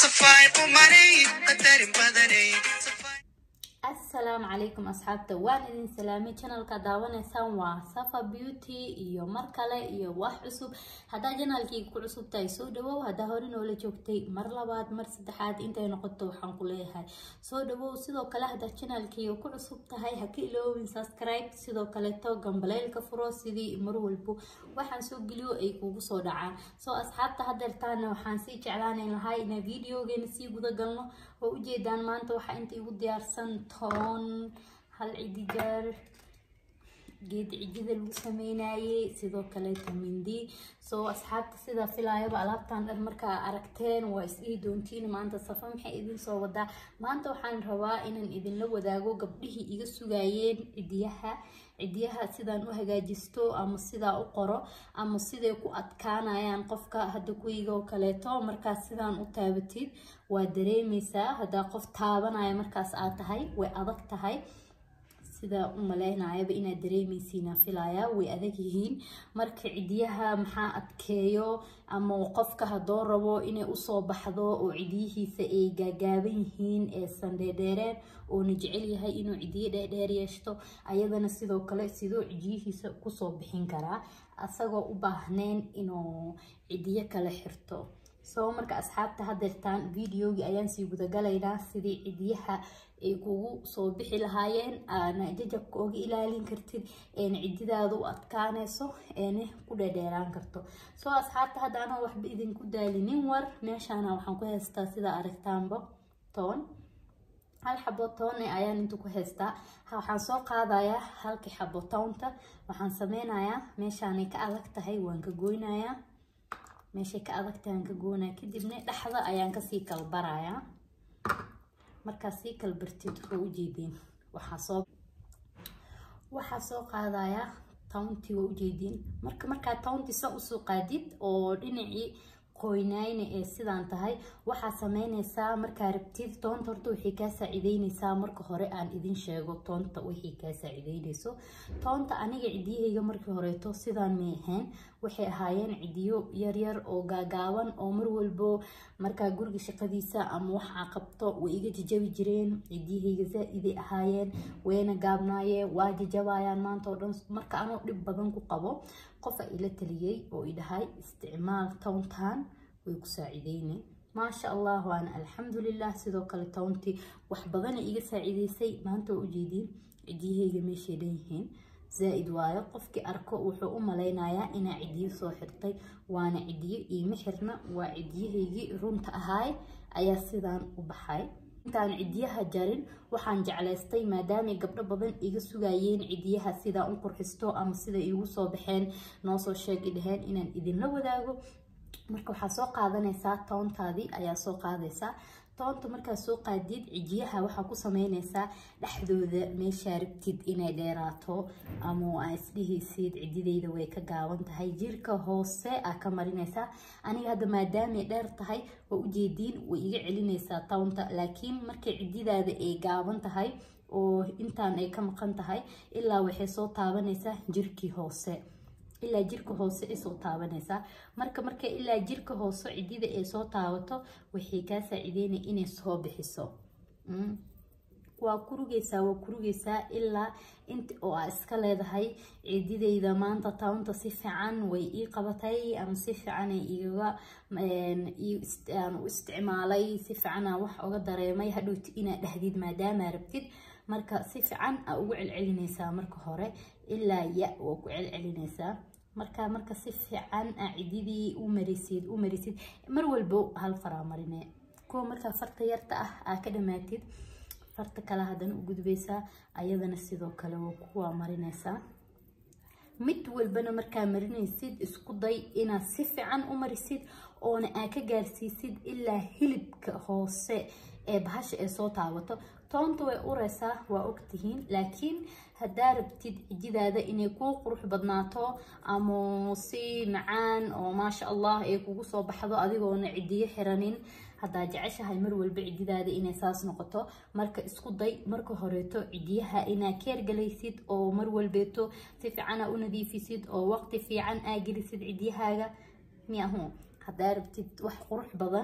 safay qumanay qadarin badanay safay asalaamu calaykum asxaabta waan idin salaamay channelka daawanaysaan waa safa beauty iyo mar kale iyo wax cusub haddaa janaalkayga ku cusub tahay soo dhawow haddaa hore noola joogtay mar labaad mar saddexaad intay noqoto waxaan ku leeyahay soo dhawow sidoo kale haddaa janaalkayga ku cusub tahay ha ka iloowin subscribe sidoo kaleeto gambaleylka furo sidii mar walbo waxaan soo geliyo ay kugu soo dhacaan soo asxaabta hadeertaana waxaan sii jeclaanayn lahaa inaan videogeena sii guda galno oo ujeedaan maanta waxaa inta igu diyaarsan toon hal cidijaar geed cijida lagu sameynayay sidoo kaleeto mindi soo asxaabta sidaa filaayaba alaabtan dhan markaa aragteen waa isdhihi doontiin maanta safa maxay idin soo wadaa maanta waxaan rabaa inaan idinla wadaago gabdhihii iga sugayeen cidiyaha cidiyaha sidaan u hagaajisto ama sidaa u qoro ama siday ku adkaanayaan qofka hadda kuwiga oo kaleeto markaas sidaan u taabatid waa dareemeysaa haddaa qof taabanaya markaas aad tahay way adag tahay sida u maleynayaba inaad dareemeysiina filaya way adag yihiin marka cidiyaha maxaa adkeeyo ama qofka hadoo rabo inay usoo baxdo oo cidiyihiisa ay gaagaaban yihiin ee sandheedheereen oona jecel yahay inuu cidiyo dheerdheer yeeshto ayadana sidoo kale sidoo cidiyihiisa kusoo bixin karaa asagoo u baahneyn inuu cidiyo kale xirto soo marka asxaabta hadeertaan videogii ayaan sii gudagalaynaa sidii cidiyaha ay kugu soo bixi lahaayeen aana jajabka oga ilaalin kartid eena cididaada u adkaaneyso eena ku dhadheeraan karto soo asxaabta hadda anoo waxba idinku daalinin war meeshaana waxaan ku haystaa sida aragtaanba toon hal xabo toon ayaan inta ku haystaa waxaan soo qaadayaa halkii xabo toonta waxaan sameynayaa meeshaanay ka adag tahay waan ka goynayaa meeshay ka adagtahay aan ka goonaya kadibna dhexda ayaan kasii kala barayaa markaa sii kala bartid wuxuu ujeediin waxaa soo waxaa soo qaadayaa townti waa ujeediin marka markaa townti sa usoo qaadid oo dhinacii qoynayna ee sidaan tahay waxaa sameyneysaa markaa rabtid toonta horta waxay kaa saacideyneysaa marka hore aan idin sheego toonta waxay kaa saacideyneyso toonta aniga cidiyahayga markii horeeto sidaan may ahayn waxay ahaayeen cidiyo yaryar oo gaagaaban oo mar walbo markaa guriga shaqadiisa ama waxaa qabto way iga jajabi jireen cidiyahayga zaa-iday ahaayeen wayna gaabnaayeen waa jajabayaan maanta oo dhan marka anoo dhib badan ku qabo qofa ila taliyey oo idhahay isticmaal towntan way ku saacideyne maasha allah waana alxamdulilah sidoo kale townti wax badana iga saacideysay maanta waa ujeediin cidiyahayga meeshay dhan yihiin zaa-id waayo qofkii arko wuxuu u maleynayaa inaa cidiyo soo xirtay waana cidiyo iima xirna waa cidiyahaygii runta ahaay ayaa sidaan u baxay intaan cidiyaha jarin waxaan jeclaystay maadaamay gabdho badan iga sugayeen cidiyaha sidaa u qurxisto ama sida iigu soo baxeen noosoo sheegi dhaheen inaan idinla wadaago marka waxaa soo qaadanaysaa toontaadii ayaa soo qaadaysaa toonta markaa soo qaadid cijiyaha waxaa ku sameyneysaa dhexdooda meeshaa rabtid inay dheeraato ama aa isdhihaysid cidideyda way ka gaaban tahay jirka hoose aa ka marineysaa aniga hadda maadaamay dheer tahay waa ujeediin way iga celineysaa townta laakiin markay cididaada ay gaaban tahay oo intaan ay ka maqan tahay ilaa waxay soo taabaneysaa jirkii hoose ilaa jirka hoose ay soo taabanaysaa marka marka ilaa jirka hoose cidida ay soo taabato waxay kaa saacideynaya inay soo bixiso waa kurugeysaa waa kurugeysaa ilaa inta oo aa iska leedahay cidideyda maanta tawnta si fiican way ii qabatay ama si fiican igaga aan u isticmaalay si fiicanaa wax oga dareemay hadhowti inaad dhahdid maadaamaa rabtid marka si fiican aa ugu celcelineysaa marka hore ilaa ya waa ku celcelineysaa marka marka si fiican aa cididii u marisid u marisid mar walbo hal faraa marine kuwa markaa farta yarta ah aa ka dhamaatid farta kale haddana u gudbeysaa ayadana sidoo kale waa kuwaa marineysaa mid walbana markaa marinaysid isku day inaad si fiican u marisid oona aa ka gaarsiisid ilaa hilibka hoose ee bahasha ay soo taabato toonta way ureysaa waa ogtihiin laakiin haddaa rabtid cijidaada inay kuu qurux badnaato ama si macaan oo maasha allah ay kugu soo baxdo adigoona cidiyo xiranin haddaa jeceshahay mar walba cididaada inay saas noqoto marka isku day marka horeeto cidiyaha inaa keergalaysid oo mar walbeeto si fiican aa u nadiifisid oo waqti fiican aa gelisid cidiyahaaga miyahu haddaa rabtid wax qurux badan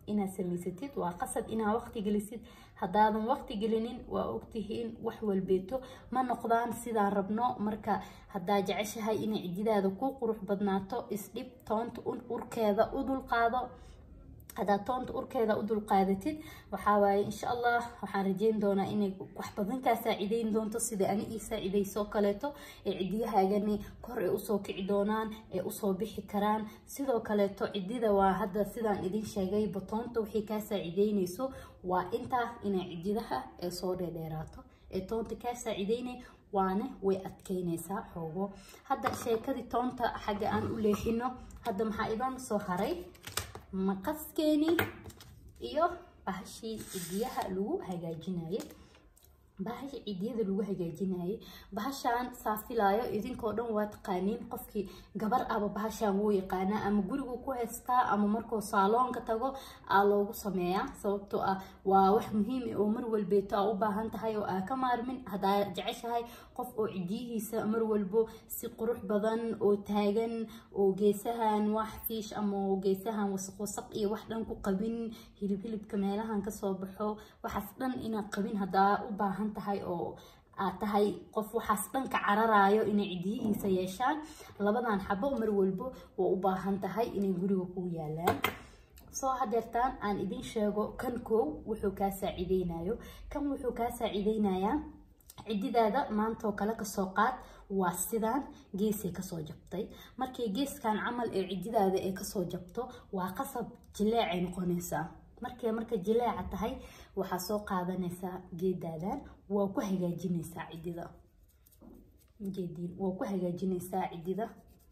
inaad samaysatid waa qasab inaad waqti gelisid haddaadan waqti gelinin waa ogtihiin wax walbeeto ma noqdaan sidaan rabno marka haddaa jeceshahay inay cididaada ku qurux badnaato isdhib toonta urkeeda u dulqaado haddaad toonta urkeeda u dulqaadatid waxaa waaye insha allah waxaan rajeyn doonaa inay wax badan kaa saacideyn doonto sida ani ii saacideysoo kaleeto ee cidiyahaagani kor ay usoo kici doonaan ee usoo bixi karaan sidoo kaleeto cidida waa hadda sidaan idin sheegay batoonta waxay kaa saacideyneyso waa intaa inay cididaha ee soo dheerdheeraato ee toonta kaa saacideynay waana way adkeyneysaa xoogo hadda sheekadii toonta xagga aan u leexino hadda maxaa idan soo haray maqaskeeni iyo bahashii cidiyaha lagu hagaajinayay bahasha cidiyada lagu hagaajinayay bahashaan saafilaayo idinkoo dhan waa taqaaniin qofkii gabar aba bahashaan wuu yaqaanaa ama gurigu ku haystaa ama markuu saaloonka tago aa loogu sameeyaa sababtoo ah waa wax muhiim ah oo mar walbeeto aa u baahan tahay oo aa ka maarmin haddaa jeceshahay qof oo cidiyihiisa mar walbo si qurux badan oo taagan oo geesahan wax fiish ama geesahan wasaq wasaq iyo wax dhan ku qabin hilib hilibka meelahan kasoo baxo waxaas dhan inaa qabin haddaa u baahan tahay oo aad tahay qof waxaas dhanka cararayo inay cidiyihiisa yeeshaan labadan xabo mar walbo waa u baahan tahay inay guriga ku yaalaan soo hadeertaan aan idin sheego kan koow wuxuu kaa saacideynayo kan wuxuu kaa saacideynayaa cididaada maantoo kale kasoo qaad waa sidaan geesay kasoo jabtay markay geeskan camal ee cididaada ee kasoo jabto waa qasab jileecay noqonaysaa markay marka jileeca tahay waxaa soo qaadanaysaa geedaadan waa ku hagaajinaysaa cidida geediin waa ku hagaajinaysaa cidida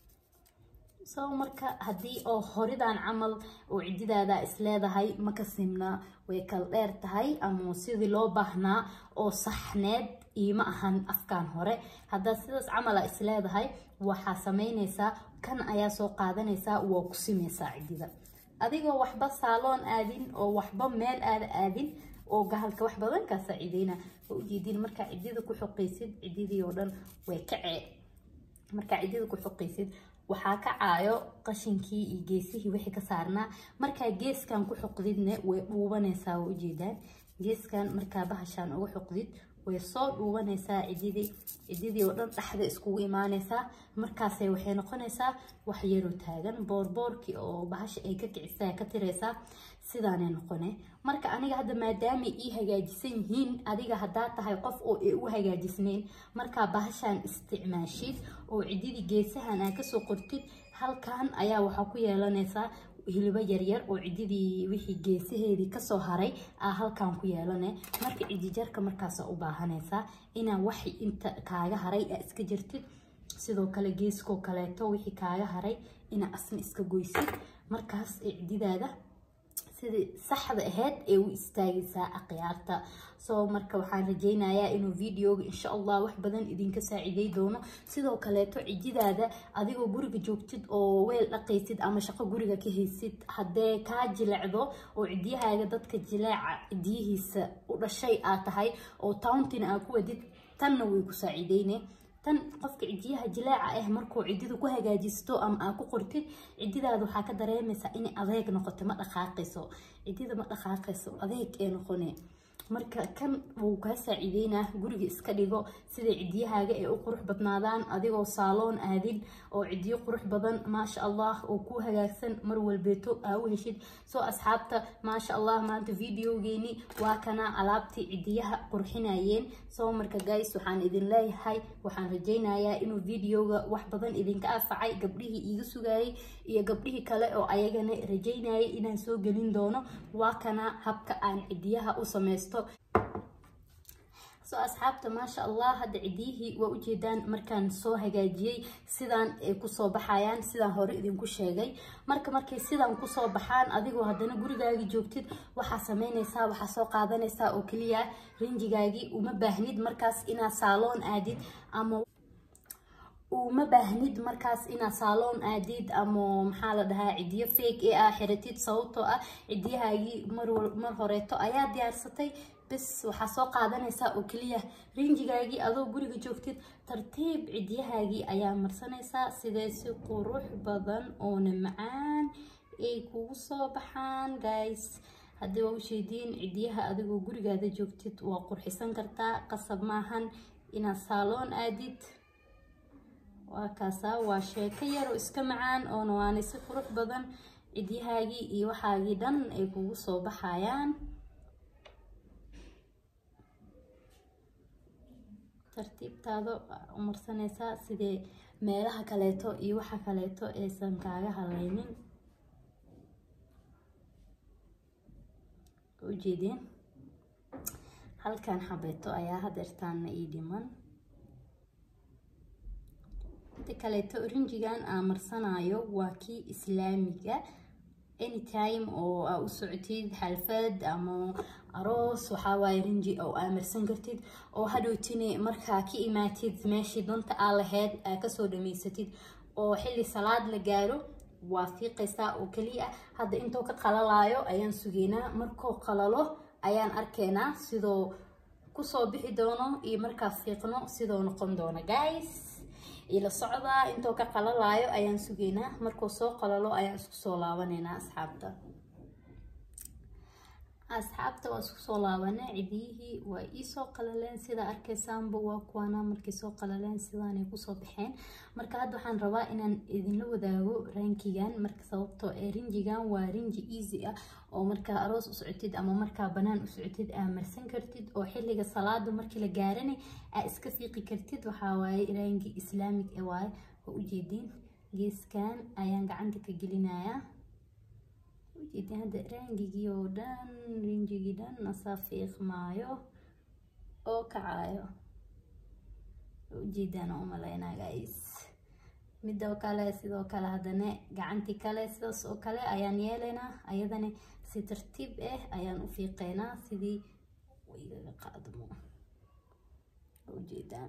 soo marka haddii oo horidan camal oo cididaada isleedahay maka simna way kala dheer tahay ama sidii loo baahnaa oo saxneed iima ahan afkaan hore haddaad sidaas camala isleedahay waxaa sameynaysaa kan ayaa soo qaadanaysaa waa ku simeysaa cidida adigoo waxba saaloon aadin oo waxba meel aada aadin oo gahalka wax badan kaa saacideyna oo ujeedin markaa cidida ku xoqaysid cididii oo dhan way kacee markaa cidida ku xoqaysid waxaa kacaayo qashinkii iyo geesihii wixii ka saarnaa markaa geeskan ku xoqdidna way dhuubanaysaa waa ujeedaan geeskan markaa bahashaan uga xoqdid way soo dhuubanaysaa cididii cididii oo dhan dhexda iskugu imaanaysaa markaasay waxay noqonaysaa wax yaroo taagan boorboorkii oo bahasha ay ka kicisaa ka tiraysaa sidaanay noqone marka aniga hadda maadaama ii hagaajisan yihiin adiga haddaa tahay qof oo ay u hagaajisnayn markaa bahashaan isticmaashid oo cididii geesahan aa kasoo qortid halkan ayaa waxaa ku yeelanaysaa hilibo yaryar oo cididii wixii geesaheedii kasoo haray aa halkan ku yeelane marka cidijarka markaasa u baahanaysaa inaa wax inta kaaga haray aa iska jirtid sidoo kale geeskoo kaleeto wixii kaaga haray inaa asna iska goysid markaas ee cididaada sidii saxda ahayd ee u istaagaysaa akhyaarta soo marka waxaan rajeynayaa inuu videoga insha allah wax badan idinka saacidey doono sidoo kaleeto cididaada adigoo guriga joogtid oo weel dhaqaysid ama shaqo guriga ka haysid haddee kaa jilecdo oo cidiyahaaga dadka jileeca cidiyihiisa u dhashay aad tahay oo tauntina aa ku wadid tanna way ku saacideyne tan qofka cidiyaha jilaaca ah markuu cidida ku hagaajisto ama aa ku qortid cididaada waxaa ka dareemaysaa inay adeeg noqoto ma dhaqaaqayso cidida ma dhaqaaqayso adeeg ee noqone marka kan wuu kaa saaciideynaa guriga iska dhigo siday cidiyahaaga ay u qurux badnaadaan adigoo saaloon aadin oo cidiyo qurux badan maasha allah oo ku hagaagsan mar walbeeto aa u heshid soo asxaabta maasha allah maanta videogeeni waa kana alaabtii cidiyaha qurxinayeen soo marka guys waxaan idin leeyahay waxaan rajaynayaa inuu videoga wax badan idinka anfacay gabdhihii iiga sugayay iyo gabdhihii kale oo ayagana rajaynayay inaan soo gelin doono waa kana habka aan cidiyaha u samaysto soo asxaabta maasha allah hadda cidiyihii waa ujeedaan markaan soo hagaajiyey sidaan ay kusoo baxayaan sidaan hore idinku sheegay marka markay sidaan kusoo baxaan adigoo haddana gurigaagii joogtid waxaa sameynaysaa waxaa soo qaadanaysaa oo keliya rinjigaagii uma baahnid markaas inaad saaloon aadid ama uma baahnid markaas inaad saaloon aadid ama maxaa la dhahaa cidiyo fake ee aa xiratid sababtoo ah cidiyahaagii mar horeeto ayaa diyaarsatay bes waxaa soo qaadanaysaa oo keliya rinjigaagii adoo guriga joogtid tartiib cidiyahaagii ayaa marsanaysaa sidee si qurux badan oona macaan ay kugu soo baxaan guys haddii waa usheediin cidiyaha adigoo gurigaada joogtid waa qurxisan kartaa qasab maahan inaad saaloon aadid waa kaasaa waa sheeko yaroo iska macaan oona waana si qurux badan cidyahaagii iyo waxaagii dhan ay kugu soo baxayaan tartiibtaada umarsanaysaa sidee meelaha kaleeto iyo waxa kaleeto aysan kaaga halaynin ujeedeen halkan xabeeto ayaa hadeertaana ii dhiman inta kaleeto rinjigan aan marsanayo waa kii islaamiga anytime oo aa u socotid xalfad ama aroos waxaa waaye rinji oo aa marsan kartid oo hadhowtini markaa ka imaatid meeshii danta aa lahayd aa kasoo dhamaysatid oo xilli salaad la gaaro waa fiiqaysaa oo keliya hadda intoo ka qalalaayo ayaan sugeynaa markoo qalalo ayaan arkaynaa sidoo kusoo bixi doono iyo markaa fiiqno sidoo noqon doono guys ila socdaa intoo ka qalalaayo ayaan sugeynaa markuu soo qalalo ayaan isku soo laabanaynaa asxaabta asxaabta waa isku soo laabanay cidiyihii waa iisoo qalaleen sida arkaysaanba waa kuwaana markay soo qalaleen sidaanay kusoo baxeen marka hadda waxaan rabaa inaan idinla wadaago rankigan marka sababtoo ee rinjigan waa rinji easy ah oo markaa aroos u socotid ama markaa banaan u socotid aa marsan kartid oo xilliga salaada markii la gaarana aa iska fiiqi kartid waxaa waaye rangi islaamig ee waaye oo ujeediin geeskan ayaan gacanta ka gelinayaa ujeedin hadda rangigii oo dhan rinjigii dhan asaa fiiqmaayo oo kacayo ujeedaan u malaynaa guys midoo kale sidoo kale haddana gacantii kale sidaas oo kale ayaan yeelaynaa ayadana si tartiib ah ayaan u fiiqeynaa sidii waygaga qaadmo ujeedaan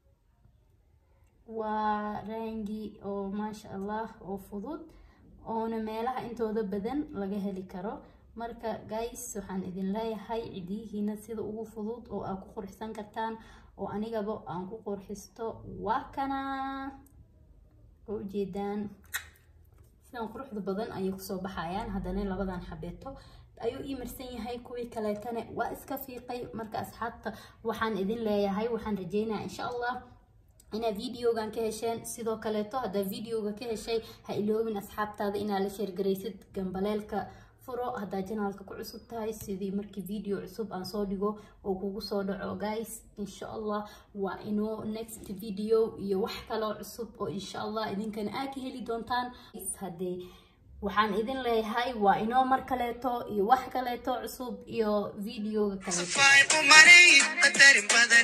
waa rangi oo maasha allah oo fudud oona meelaha intooda badan laga heli karo marka guys waxaan idin leeyahay cidiyihiina sida ugu fudud oo aad ku qurxsan kartaan oo anigaba aan ku qurxisto waa kana oo ujeedaan sidan quruxda badan ayay kusoo baxayaan haddana labadan xabeeto ayuu ii marsan yahay kuwii kaleetana waa iska fiiqay marka asxaabta waxaan idin leeyahay waxaan rajeynayaa insha allah inaad videogan ka hesheen sidoo kaleeto haddaa videoga ka heshay ha iloobin asxaabtaada inaad la sheergaraysid gambaleelka furo haddaa janaalka ku cusub tahay sidii markii video cusub aan soo dhigo oo kugu soo dhaco guys insha allah waa inoo next video iyo wax kaloo cusub oo insha allah idinkana aad ka heli doontaan haddee waxaan idin leeyahay waa inoo mar kaleeto iyo wax kaleeto cusub iyo videoga kaleeto Safai umarey qadarin badan